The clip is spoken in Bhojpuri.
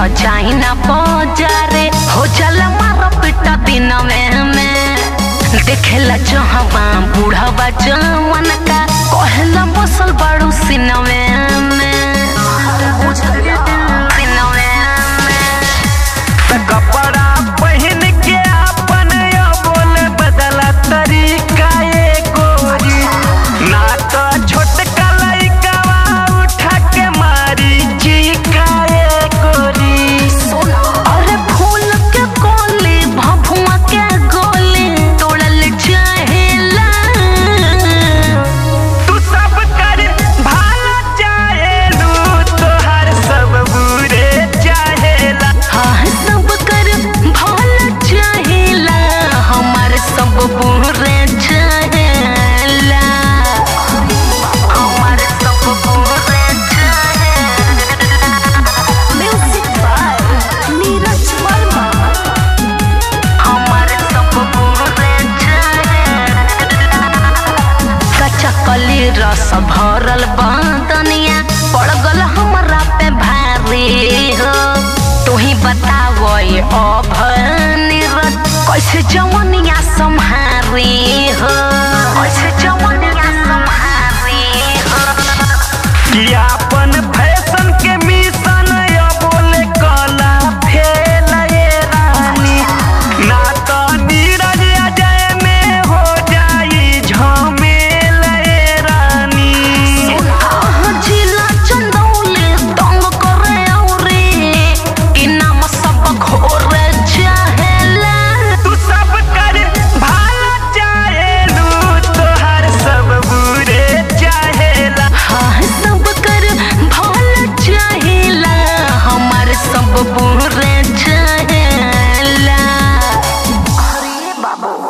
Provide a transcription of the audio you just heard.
तो जाई ना बाजारे हो जाला मारा पिटा दिन में में देखेला जहवा बूढ़वा जवन का कहला बसल बाड़ू सिनवे में सिनवे में कपड़ा पहन के अपन यो बोल बदला तरीका ये गोरी ना तो छोटका लइकावा उठा के मारी चीका ये गोरी अरे फूल के कोली भभुआ के गोली तोड़ल चाहेला तू सब कर भाला चाहेलू तोहर सब बुरे चाहेला हाँ सब कर भला चाहेला हमार सब बुरे चाहेला हमार सब बुरे चाहेला म्यूजिक बाय नीरज वर्मा हमार सब बुरे चाहेला कच्चा कली रस भरल बदनिया पड़ गल हमरा पे भारी हो तू ही बताओ ये अभनिरत कैसे जवनिया सम्हारी हो